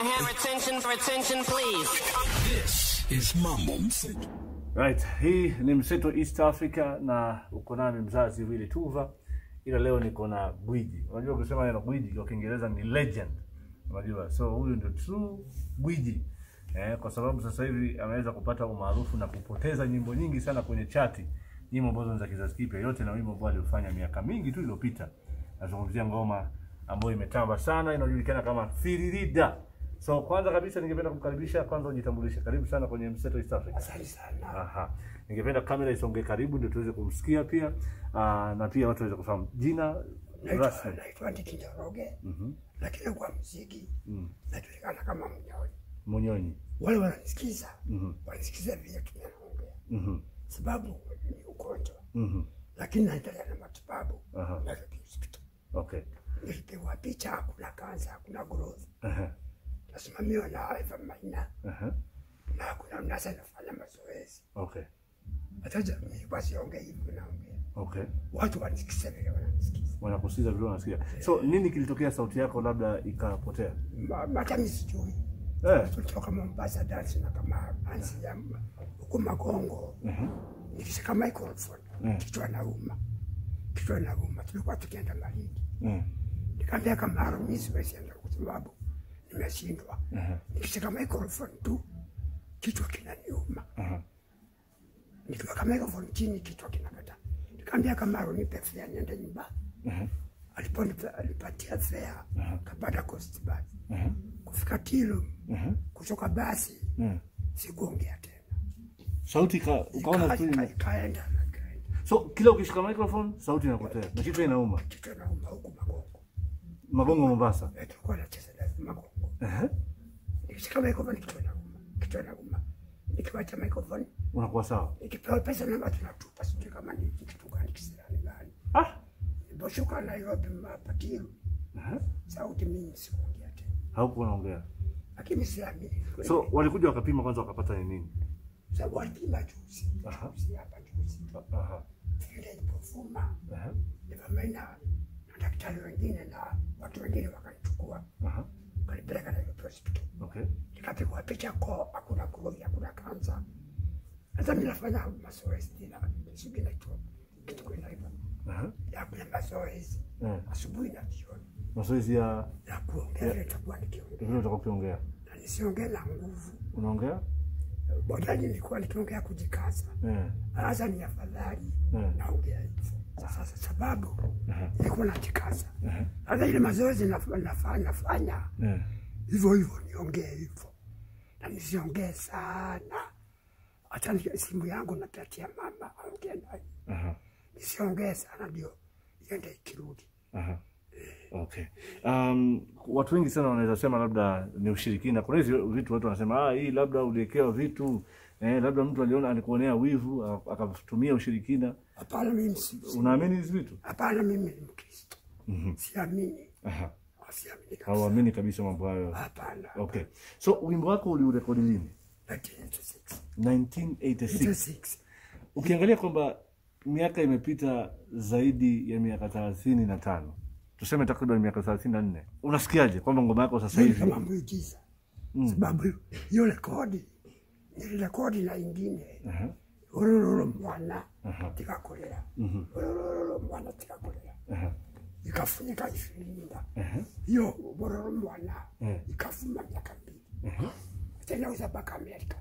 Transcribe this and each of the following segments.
have attention for attention, please? This is Mambo Mseto. Right, hii ni Mseto East Africa na uko nami mzazi Willy Tuva, ila leo niko na gwiji. Unajua kusema neno gwiji kwa Kiingereza ni legend, unajua, so huyu ndio true gwiji eh, kwa sababu sasa hivi ameweza kupata umaarufu na kupoteza nyimbo nyingi sana kwenye chati, nyimbo ambazo ni za kizazi kipya, yote na wimbo ambao aliofanya miaka mingi tu iliyopita. Nazungumzia ngoma ambayo imetamba sana, inajulikana kama Firirida. So kwanza kabisa ningependa kumkaribisha, kwanza ujitambulishe. Karibu sana kwenye Mseto East Africa. Asante sana. Aha. Ningependa kamera isonge karibu ndio tuweze kumsikia pia uh, na pia watu waweze kufahamu jina Naitwa rasmi. naitwa Ndiki Njoroge, Mhm. lakini kwa muziki Mm. najulikana kama Mnyoni. Munyonyi. Wale wananisikiza Mhm. wanisikiza vile tunaongea, Mhm. sababu ni ugonjwa, Mhm. lakini naendelea na matibabu Aha. Nairobi Hospital. Okay. Nilipigwa picha, hakuna kansa, hakuna growth, Aha. nasimamiwa na Eva Maina Aha. na hakuna mnasa, nafanya mazoezi. Okay. Hata jamii wasiongee hivyo, naongea Okay. watu wanisikiza vile wananisikiza. Wanakusikiza vile wanasikia. So nini kilitokea sauti yako labda ikapotea? Ma- Hata mimi sijui Eh. tulitoka Mombasa dansi na kama ansi ya m- huku Magongo Mhm. nikishika microphone Mm. kichwa nauma, kichwa nauma. Tulikuwa tukienda Malindi, Mm. nikamwambia Kamaru, mimi siwezi enda kwa sababu nimeshindwa. Aha. Nikishika microphone tu kichwa kinaniuma, Aha. nikiweka microphone chini kichwa kinakata. Nikamwambia Kamaru, nipe fare niende nyumbani. Aha. Aliponipa alipatia fare, kapata coast bus Aha. kufika Tilo, Aha. kutoka basi Mm. sikuongea tena. Sauti ka, ukaona Ika- tu ika- ime- ikaenda na ikaenda. So kila ukishika microphone sauti inapotea na kichwa inauma. kichwa nauma huku Magongo. Magongo Mombasa. Eh, tulikuwa nacheza na Magongo. Aha. Nikishika microphone kichwa nauma, kichwa nauma. Nikiwacha microphone, Unakuwa sawa. nikipewa pesa namba tunatupa, sijui kama ni kitu gani kisirani gani. Ah. Niliposhuka Nairobi mapatiro, Aha. sauti mimi sikuongea tena, Haukuwa unaongea. lakini siamini So walikuja wakapima kwanza wakapata ni nini? sababu walipima juzi Aha. juzi hapa juzi, Aha. vile ilipofuma Aha. nivamaina na daktari wengine na watu wengine wakanichukua Aha. wakanipeleka Nairobi hospital. Okay. nikapigwa picha ko hakuna kurogi hakuna kansa hata mi nafanya mazoezi tena sijui naitwa kitu kuinaitwa Aha. ya kule mazoezi Eh. asubuhi na jioni Mazoezi ya ya kuongea vile nitakuwa nikiongea vile utakuwa ukiongea. na nisiongee na nguvu Unaongea? bodani nilikuwa nikiongea kujikaza Eh. sasa ni afadhali Eh. naongea hivyo sasa sababu Aha. nilikuwa najikaza Aha. hata ile mazoezi naf- nafa- nafanya Eh. hivyo hivyo niongee hivyo na nisiongee sana hata ni- simu yangu napatia mama aongee nayo Aha. nisiongee sana ndio iende ikirudi Aha. Okay. Um, watu wengi sana wanaweza sema labda ni ushirikina. Kuna hizi vitu watu wanasema ah, hii labda uliwekewa vitu eh, labda mtu aliona alikuonea wivu a- akatumia ushirikina. hapana mimi si- si- Unaamini hizi vitu? hapana mimi ni mkristo siamini Aha. siamini kabisa Hauamini kabisa mambo hayo. hapana Okay. So wimbo wako uliurekodi lini? 1986 1986. 86 Ukiangalia kwamba miaka imepita zaidi ya miaka thelathini na tano tuseme takriban miaka thelathini na nne unasikiaje kwamba ngoma yako sasa Mimi hivi kama muujiza sababu hiyo rekodi nilirekodi na ingine Aha. urururu mwana tikakolera urururu mwana tikakolera Aha. ikafunika ifilinda hiyo urururu mwana Eh. ikafuma miaka mbili tena uza mpaka Amerika,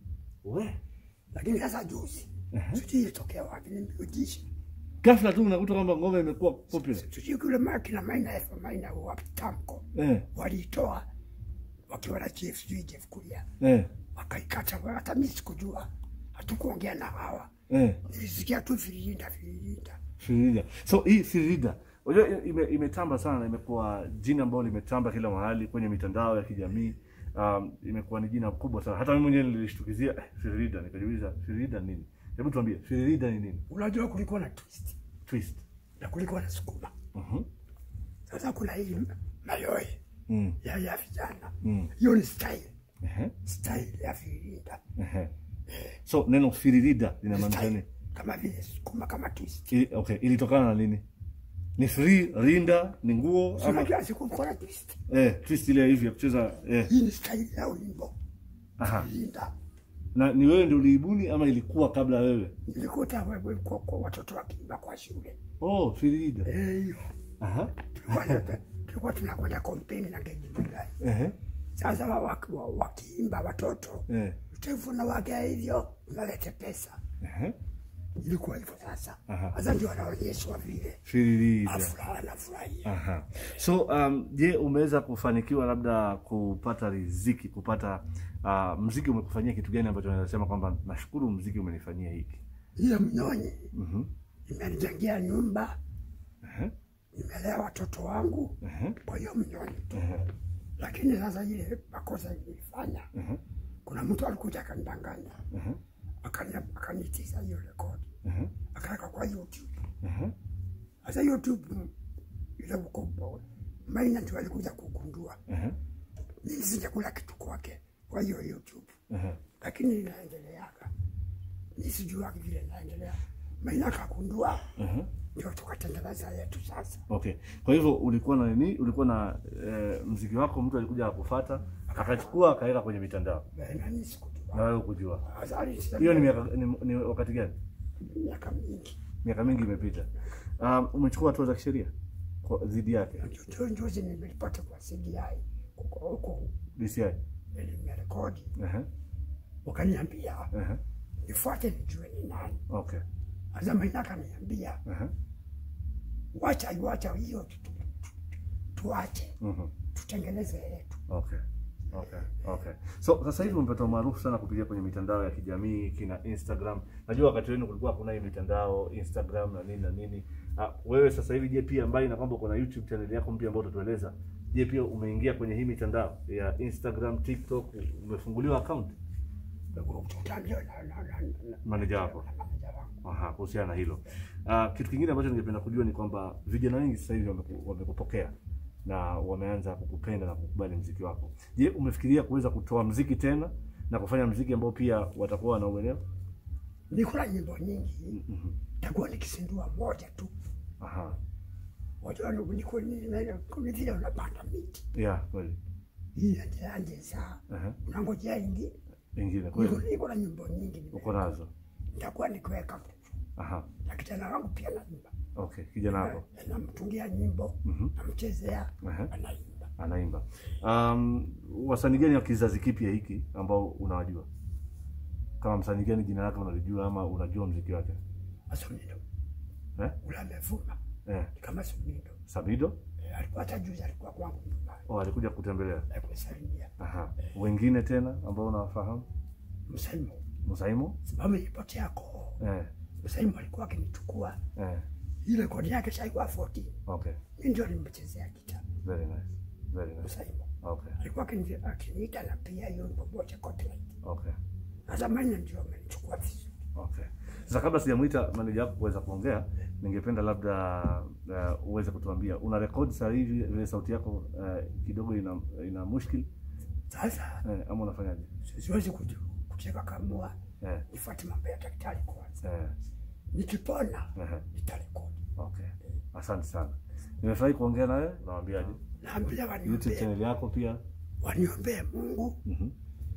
We. lakini sasa juzi sijui ilitokea wapi, ni miujiza ghafla tu unakuta kwamba ngoma imekuwa popular sijui kule ma- kina Maina F Maina wa Tamko eh, waliitoa wakiwa na chief sijui Jeff Kuria eh, wakaikata, hata mimi sikujua, hatukuongea na hawa, eh. nilisikia tu vililinda vililinda. Firida. So hii Firida unajua ime, imetamba sana na imekuwa jina ambalo limetamba kila mahali kwenye mitandao ya kijamii. Um, imekuwa ni jina kubwa sana. Hata mimi mwenyewe nilishtukizia eh, Firida nikajiuliza Firida nini? Hebu tuambie Firida ni nini? Unajua kulikuwa na twist Twist. na kulikuwa na sukuma. Mhm. Sasa kuna hii mayoe Mm. ya ya vijana, Mm. hiyo ni style Ehe. style ya vilinda Ehe. So neno Firida linamaanisha nini? style kama vile sukuma kama twist. Ili, okay, ilitokana na nini? Ni free rinda, ni nguo ama unajua sikukora twist eh twist ile hivi ya kucheza eh. hii ni staili ya wimbo Aha. linda Na ni wewe ndio uliibuni ama ilikuwa kabla wewe? nilikuta wewe kwa, kwa watoto wakiimba kwa shule Oh, free rinda. eh hiyo Aha. tulikuwa na- tulikuwa tunakwenda kompeni na Geji Mwigai Ehe. sasa wa- wa- wa- wakiimba watoto Eh. utavuna wake hivyo unalete pesa Ehe. ilikuwa hivyo sasa Aha. sasa ndio wanaonyeshwa vile Free rinda. afuraha anafurahia Aha. So um, je, umeweza kufanikiwa labda kupata riziki, kupata uh, mziki umekufanyia kitu gani ambacho unaweza sema kwamba nashukuru mziki umenifanyia hiki? hiyo mnyonyi Mhm. imenijengea nyumba Ehe. nimelea watoto wangu Ehe. kwa hiyo mnyonyi tu Ehe. lakini sasa ile makosa ilifanya Ehe. kuna mtu alikuja akanidanganya Ehe. akani- akanitiza hiyo rekodi Ehe. akaweka kwa youtube Ehe. sasa youtube ile ukubwa maina ndio alikuja kugundua Ehe. mimi sijakula kitu kwake kwa hiyo youtube Ehe. lakini inaendeleaga mi sijuaki vile inaendelea maina akagundua Ehe. ndio tukatengeneza yetu sasa Okay. Kwa hivyo ulikuwa na nini? Ulikuwa na eh, mziki wako mtu alikuja akufata, akachukua akaweka kwenye mitandao. Eh, nani sikujua Na wewe kujua. Azali sasa Hiyo ni miaka ni, ni wakati gani? miaka mingi Miaka mingi imepita. Um, umechukua hatua za kisheria kwa dhidi yake Ndio njuzi nimelipata kwa CDI huko huko DCI. nimerekodi Ehe. wakaniambia Ehe. nifuate nijue ni nani Okay. sasa maina akaniambia Ehe. wacha wacha hiyo tu- tu- tu- tuache Mhm. tutengeneze yetu Okay. Okay. Okay. So sasa hivi umepata umaarufu sana kupitia kwenye mitandao ya kijamii kina Instagram. Najua wakati wenu kulikuwa hakuna hii mitandao Instagram na nini na nini. Ah, wewe sasa hivi je, pia mbali na kwamba uko na YouTube channel yako mpya ambayo utatueleza, je, pia umeingia kwenye hii mitandao ya Instagram, TikTok, umefunguliwa account tutaambia na na na na- manager wako? na manager wangu Aha, kuhusiana na hilo. Uh, kitu kingine ambacho ningependa kujua ni kwamba vijana wengi sasa hivi wameku- wamekupokea na wameanza kukupenda na kukubali mziki wako. Je, umefikiria kuweza kutoa mziki tena na kufanya mziki ambao pia watakuwa wanauelewa? niko na nyimbo nyingi takuwa nikisindua moja tu Aha. wajua niko niko ni vile unapanda miti Yeah, kweli. hii anje saa Aha. unangojea ingine Ingine niko kweli. niko na nyimbo nyingi nime- Uko nazo. nitakuwa nikiweka Aha. na kijana wangu pia naimba Okay, kijana wako Eh, namtungia nyimbo namchezea Aha. anaimba anaimba. Um, wasanii gani wa kizazi kipya hiki ambao unawajua? Kama msanii gani jina lake unalijua ama unajua mziki wake? asunindo Eh? ule amevuma Eh, ni kama sunindo Sabido? Eh, alikuwa hata juzi alikuwa kwangu nyumbani Oh, alikuja kutembelea. eh, kusalimia Aha. Wengine tena ambao unawafahamu? msemo Musaimo? sababu ilipotea koo Eh, msemo alikuwa akinichukua eh. ile kodi yake shaikuwa 14 Okay. mi ndio nimechezea gita Very nice. Very nice. msemo Okay. alikuwa akini- akiniita na pia hiyo popote copyright Okay. na zamani ndio amenichukua vizuri Okay. Sasa kabla sijamuita manager wako kuweza kuongea, ningependa labda uh, uweze kutuambia una rekodi sasa hivi vile sauti yako uh, kidogo ina ina mushkil sasa eh, ama unafanyaje? siwezi kuji- kuteka kamua Eh, nifuate mambo ya daktari kwanza eh, nikipona eh. nitarekodi Okay. Asante sana. Nimefurahi kuongea na wewe. Nawaambiaje? naambia YouTube waniombee channel yako pia. waniombee mungu Mhm.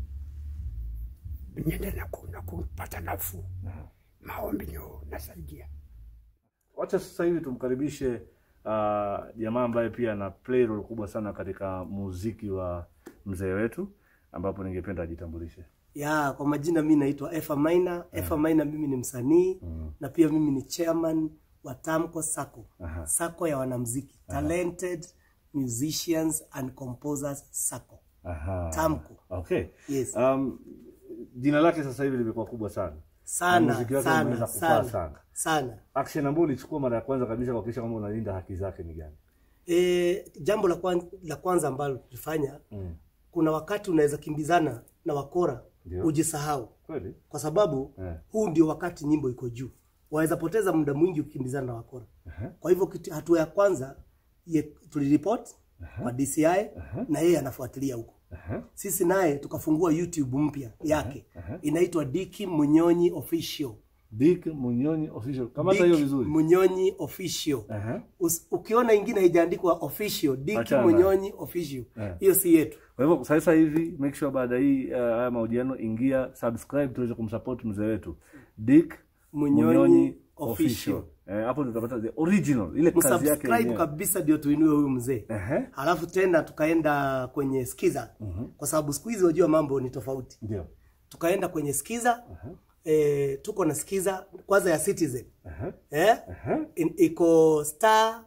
niende na ku- na kupata nafuu Aha. maombi ndio nasaidia Wacha sasa hivi tumkaribishe uh, jamaa ambaye pia ana play role kubwa sana katika muziki wa mzee wetu, ambapo ningependa ajitambulishe. Ya, kwa majina mi naitwa Efa Maina. Efa Maina mimi ni msanii na pia mimi ni chairman wa Tamco Sacco. Aha. Sacco ya wanamuziki. Talented Musicians and Composers Sacco. Aha. Tamko. Okay. Yes. Um, jina lake sasa hivi limekuwa kubwa sana. Na Sana, muziki wake sana, umeweza kupaa sana, sana. sana. Action ambayo ulichukua mara ya kwanza kabisa kuhakikisha kwamba unalinda haki zake ni gani? E, jambo la kwanza, la kwanza ambalo tulifanya Mm. kuna wakati unaweza kimbizana na wakora Ndio. ujisahau Kweli? kwa sababu Eh. huu ndio wakati nyimbo iko juu waweza poteza muda mwingi ukikimbizana na wakora Aha. kwa hivyo kitu- hatua ya kwanza ye- tuliripot kwa DCI na yeye anafuatilia huko Aha. sisi naye tukafungua YouTube mpya yake inaitwa Diki Munyonyi Official Dick Munyonyi official. Kamata hiyo Dick vizuri. Munyonyi official. Aha. Us, ukiona ingine haijaandikwa official, Dick Achana nayo. Munyonyi official. Eh. Hiyo si yetu. Kwa hivyo sasa hivi make sure baada hii uh, haya mahojiano ingia subscribe tuweze kumsupport mzee wetu Dick Munyonyi official. Eh, hapo ndio tutapata the original ile kazi yake Msubscribe yenyewe. kabisa ndio tuinue huyu mzee. Ehe. Halafu tena tukaenda kwenye Skiza. Kwa sababu siku hizi wajua mambo ni tofauti. Ndio. Tukaenda kwenye Skiza. Eh, tuko na Skiza kwanza ya Citizen. Aha. Eh? In, iko star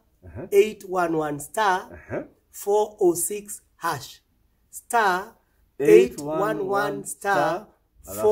811 star Aha. 406 hash star 811 811 star Alafu?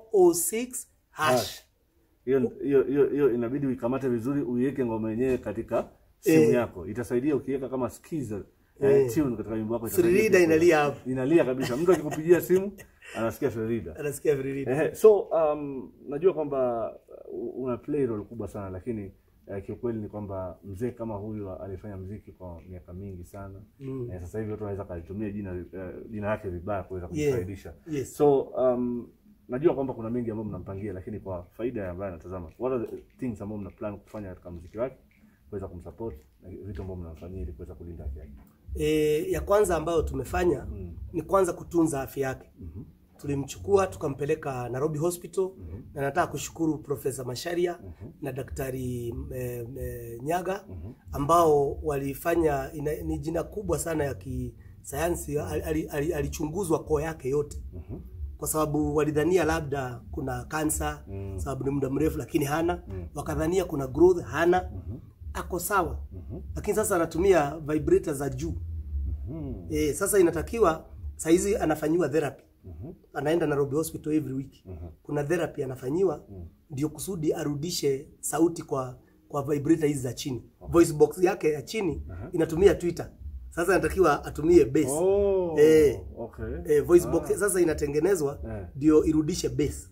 406 hash Hash. Hiyo hiyo hiyo hiyo inabidi uikamate vizuri uiweke ngoma yenyewe katika simu Eh. yako. Itasaidia ukiweka kama skiza eh, tune katika wimbo wako itasaidia Frida pia. inalia hapo. Inalia kabisa. Mtu akikupigia simu anasikia Frida. anasikia viriridi Ehe, so um, najua kwamba uh, una play role kubwa sana lakini uh, kiukweli ni kwamba mzee kama huyu alifanya mziki kwa miaka mingi sana mm. eh, sasa hivi watu wanaweza kalitumia jina uh, jina lake vibaya kuweza Yeah. kumfaidisha Yes. so um, najua kwamba kuna mengi ambayo mnampangia lakini kwa faida ya ambaye anatazama what are the things ambayo mna plan kufanya katika mziki wake kuweza kumsupport na vitu ambavyo mnamfanyia ili kuweza kulinda afya yake e, ya kwanza ambayo tumefanya ni kwanza kutunza afya yake tulimchukua tukampeleka Nairobi Hospital na nataka kushukuru Profesa Masharia na Daktari e, e, Nyaga ambao walifanya ina, ni jina kubwa sana ya kisayansi alichunguzwa ali, ali, alichunguzwa koo yake yote kwa sababu walidhania labda kuna kansa mm. sababu ni muda mrefu lakini hana mm. wakadhania kuna growth hana mm-hmm. ako sawa mm-hmm. lakini sasa anatumia vibrator za juu mm-hmm. e, sasa inatakiwa saizi anafanyiwa therapy mm-hmm. anaenda Nairobi Hospital every week mm-hmm. kuna therapy anafanyiwa ndio mm. kusudi arudishe sauti kwa kwa vibrator hizi za chini okay. voice box yake ya chini uh-huh. inatumia Twitter sasa inatakiwa atumie bass oh, Eh. okay. eh, voice box sasa inatengenezwa Eh. ndio irudishe bass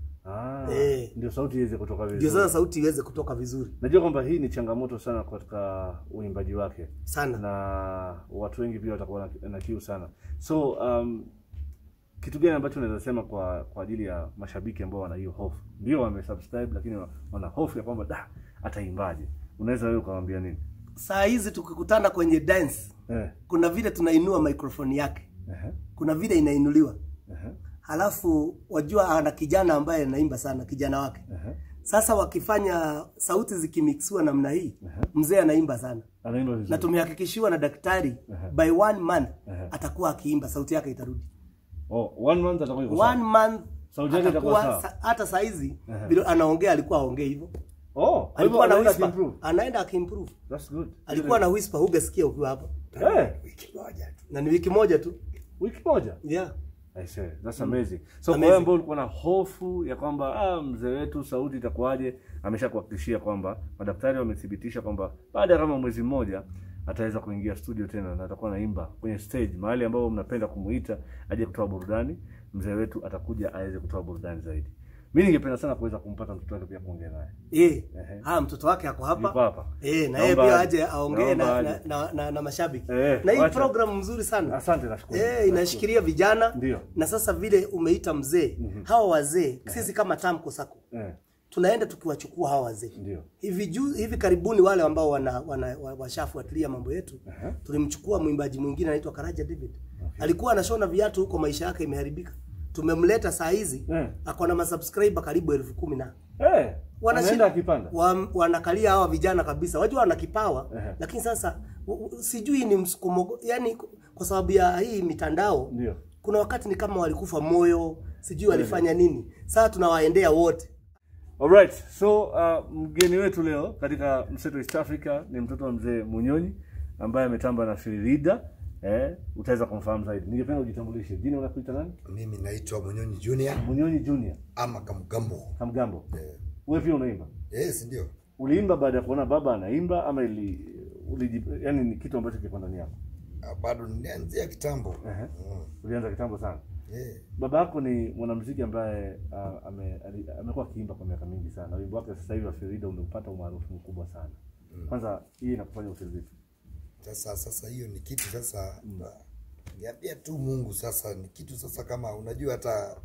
ah, Eh. ndio sauti iweze kutoka vizuri ndio sasa sauti iweze kutoka vizuri Najua kwamba hii ni changamoto sana katika uimbaji wake sana na watu wengi pia watakuwa na, na kiu sana. So um, kitu gani ambacho unaweza sema kwa kwa ajili ya mashabiki ambao wana hiyo hofu, ndio wamesubscribe lakini wa- wana hofu ya kwamba da ataimbaje? Unaweza wewe ukamwambia nini? saa hizi tukikutana kwenye dance Eh, kuna vile tunainua microphone yake ehe, kuna vile inainuliwa ehe, halafu wajua ana kijana ambaye anaimba sana kijana wake ehe. sasa wakifanya sauti zikimixiwa namna hii mzee anaimba sana Anaimba na vizuri. tumehakikishiwa na daktari by one month atakuwa akiimba sauti yake itarudi Oh, one month atakuwa yuko sawa. one month Sauti yake itakuwa atakuwa sawa. sa- hata saizi vile anaongea alikuwa aongee hivyo Oh, kwa hivyo alikuwa na anaenda whisper kuimprove. anaenda akimprove That's good. alikuwa na whisper hugesikia ukiwa hapa Eh, wiki moja tu na ni wiki moja tu wiki moja. yeah I say, that's amazing. So kwa Amazing. wewe ambao ulikuwa na hofu ya kwamba ah, mzee wetu sauti itakuwaje, ameshakuhakikishia kwamba madaktari wamethibitisha kwamba baada ya kama mwezi mmoja ataweza kuingia studio tena na atakuwa naimba kwenye stage mahali ambapo mnapenda kumuita aje kutoa burudani. Mzee wetu atakuja aweze kutoa burudani zaidi. Mimi ningependa sana kuweza kumpata mtoto wake pia kuongea naye. Eh, ah mtoto wake ako hapa. Yuko hapa. Eh, na yeye Naomba pia aje. aje aongee Naomba na, aje. na, na, na, na mashabiki. Eh, na hii wacha. program mzuri sana. Asante nashukuru. Eh, inashikilia vijana. Ndio. Na sasa vile umeita mzee, hawa wazee sisi kama Tamko Sako Eh, tunaenda tukiwachukua hawa wazee. ndio. Hivi juu hivi karibuni wale ambao wana, wana wa- washafuatilia mambo yetu tulimchukua mwimbaji mwingine anaitwa Karaja David. Alikuwa anashona viatu huko, maisha yake imeharibika. Tumemleta saa hizi Eh. ako na masubscriber karibu elfu kumi na Eh, Wanashida- anaenda akipanda. wa, wanakalia hawa vijana kabisa, wajua wana kipawa Ehe. lakini sasa u- u- sijui ni msukumo, yani kwa sababu ya hii mitandao Ndio. kuna wakati ni kama walikufa moyo, sijui walifanya nini. Sasa tunawaendea wote. Alright, so uh, mgeni wetu leo katika Mseto East Africa ni mtoto wa mzee Munyonyi ambaye ametamba na Firida. Eh, utaweza kumfahamu zaidi. Ningependa ujitambulishe. Jina unakuita nani? Mimi naitwa Munyonyi Junior Munyonyi Junior ama Kamgambo. Kamgambo. Eh, Wewe pia unaimba? Yes, ndio. Uliimba baada ya kuona baba anaimba ama ili uliji, yani ni kitu ambacho kilikuwa ndani yako? Ah, Bado nilianzia kitambo. Ehe. Mm. Ulianza kitambo sana. Eh, Baba yako ni mwanamuziki ambaye uh, ame, ali- amekuwa akiimba kwa miaka mingi sana. Wimbo wake sasa hivi wa Firida umepata umaarufu mkubwa sana. Kwanza hii inakufanya ufeel vipi? Sasa sasa hiyo ni kitu sasa niambia tu Mungu sasa ni kitu sasa kama unajua hata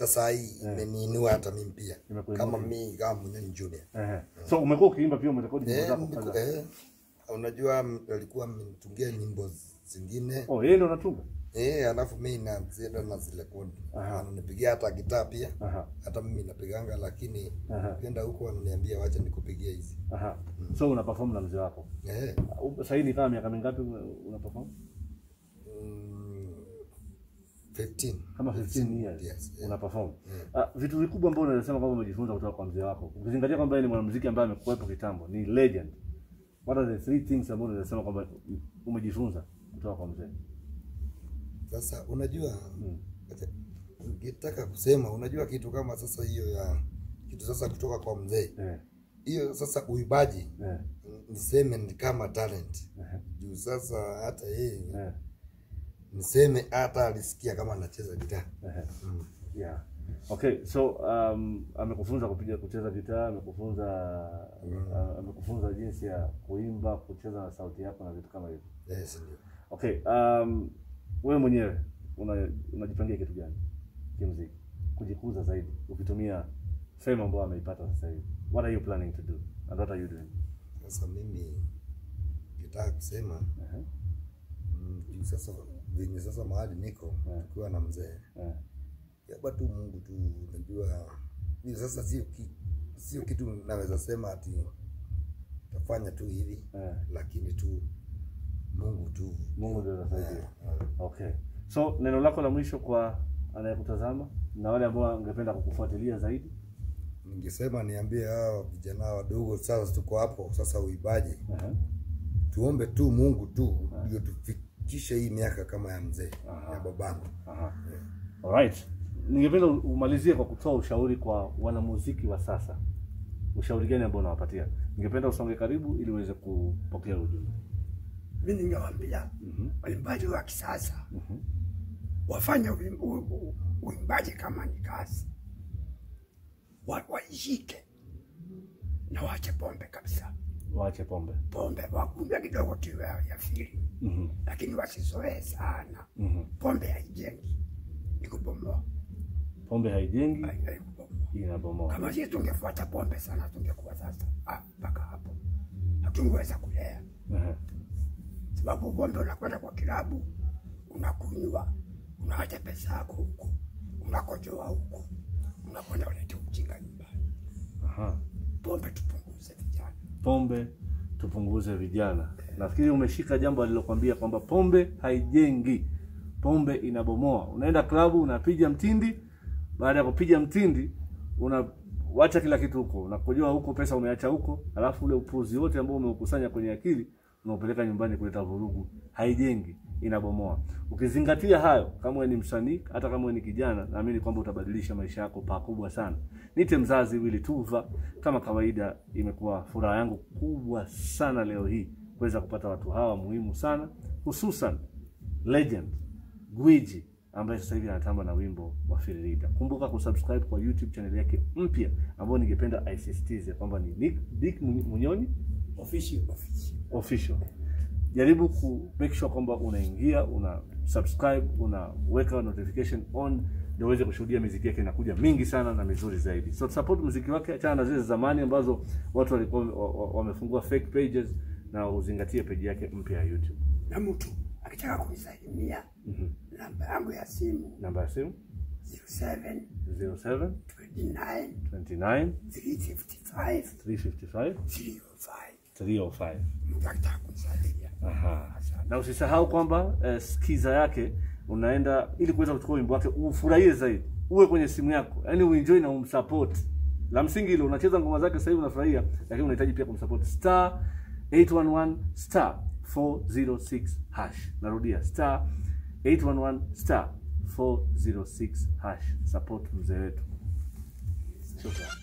hata saa hii imeniinua hata mimi pia Imekuinua kama pia. mimi kama Munyonyi Junior. Ehe. So umekuwa ukiimba pia umerekodi nyimbo Eh, zako niko- kadhaa. eh, unajua m- alikuwa amenitungia nyimbo zingine Oh, yeye ndo anatunga. eh, alafu mimi nazienda na zile kodi ananipigia hata gitaa pia Aha. hata mimi napiganga, lakini Aha. ukienda huko wananiambia wacha nikupigie hizi Aha. So una perform na mzee wako. eh, Uh, Sasa hii ni kama miaka mingapi una una perform? mm, 15 Kama 15 years Yes, yeah. una perform. Ah, vitu vikubwa ambavyo unaweza sema kwamba umejifunza kutoka kwa mzee wako. Ukizingatia kwamba yeye ni mwanamuziki ambaye amekuwepo kitambo, ni legend. What are the three things ambazo unaweza sema kwamba umejifunza kutoka kwa mzee? Sasa unajua acha- ningetaka kusema, unajua kitu kama sasa hiyo ya kitu sasa kutoka kwa mzee Eh. hiyo sasa uibaji Eh. niseme ni kama talent juu sasa hata yeye Eh. niseme hata alisikia kama anacheza gitaa Ehe. Yeah. Okay, so um, amekufunza kupiga kucheza gitaa, amekufunza uh, amekufunza jinsi ya kuimba, kucheza na sauti yako na vitu kama hivyo. yes, ndio Okay, um, wewe mwenyewe una unajipangia kitu gani kimuziki? Kujikuza zaidi ukitumia fame ambayo ameipata sasa hivi. What are you planning to do? And what are you doing? sasa mimi ngetaka kusema Ehe. mm, juu sasa venye sasa mahali niko tukiwa na mzee Eh. yaba tu Mungu tu unajua mimi sasa sio ki, sio kitu naweza sema ati tafanya tu hivi Eh. lakini tu Mungu tu Mungu ndio anasaidia. Eh, Okay. So neno lako la mwisho kwa anayekutazama na wale ambao wangependa kukufuatilia zaidi? ningesema niambie hawa vijana wadogo sasa tuko hapo sasa uibaji Ehe. tuombe tu Mungu tu ndio tufikishe hii miaka kama ya mzee ya babangu Aha. Alright. Ningependa umalizie kwa kutoa ushauri kwa wanamuziki wa sasa. Ushauri gani ambao unawapatia? Ningependa usonge karibu ili uweze kupokea ujumbe. mi ningewaambia waimbaji wa kisasa wafanye uim- u- u- uimbaji kama ni kazi, Wa- waishike na waache pombe kabisa. Waache pombe. Pombe wakunywa kidogo tu ya ya fili, lakini wasizoee sana. Pombe haijengi, ni kubomoa, Pombe haijengi, hai- haikubomoa. inabomoa. Kama sisi tungefuata pombe sana, tungekuwa sasa ah, mpaka hapo hatungeweza kulea Ehe. sababu pombe unakwenda kwa kilabu unakunywa, unaacha pesa yako huku, unakojoa huku, unakwenda ulete ujinga nyumbani. Aha. Pombe tupunguze vijana. Pombe tupunguze vijana. Nafikiri umeshika jambo alilokwambia kwamba pombe haijengi, pombe inabomoa. Unaenda klabu unapiga mtindi, baada ya kupiga mtindi unawacha kila kitu huko, unakojoa huko, pesa umeacha huko, alafu ule upuzi wote ambao umeukusanya kwenye akili unaupeleka nyumbani kuleta vurugu. Haijengi, inabomoa. Ukizingatia hayo, kama wewe ni msanii, hata kama wewe ni kijana, naamini kwamba utabadilisha maisha yako pakubwa sana. Nite mzazi Willy Tuva, kama kawaida, imekuwa furaha yangu kubwa sana leo hii kuweza kupata watu hawa muhimu sana, hususan legend gwiji ambaye sasa hivi anatamba na wimbo wa Firirita. Kumbuka kusubscribe kwa YouTube channel yake mpya ambayo ningependa aisisitize kwamba ni Nick Dick Munyoni official official. Jaribu ku make sure kwamba unaingia, una subscribe, unaweka notification on ndio uweze kushuhudia muziki yake inakuja mingi sana na mizuri zaidi. So support muziki wake, achana na zile za zamani ambazo watu walikuwa wa- wa- wamefungua fake pages na uzingatie page yake mpya ya YouTube. Na mtu akitaka kunisalimia namba yangu ya simu Namba ya simu 07 07 29 29 355 355 305. 305. Mtu akitaka kunisalimia Aha. Na usisahau kwamba eh, skiza yake unaenda ili kuweza kuchukua wimbo wake ufurahie zaidi, uwe kwenye simu yako, yaani uenjoy na umsupport. La msingi ile unacheza ngoma zake sasa hivi unafurahia, lakini unahitaji pia kumsupport star 811 star 406 hash. Narudia star 811 star 406 hash. Support mzee wetu. Shukrani.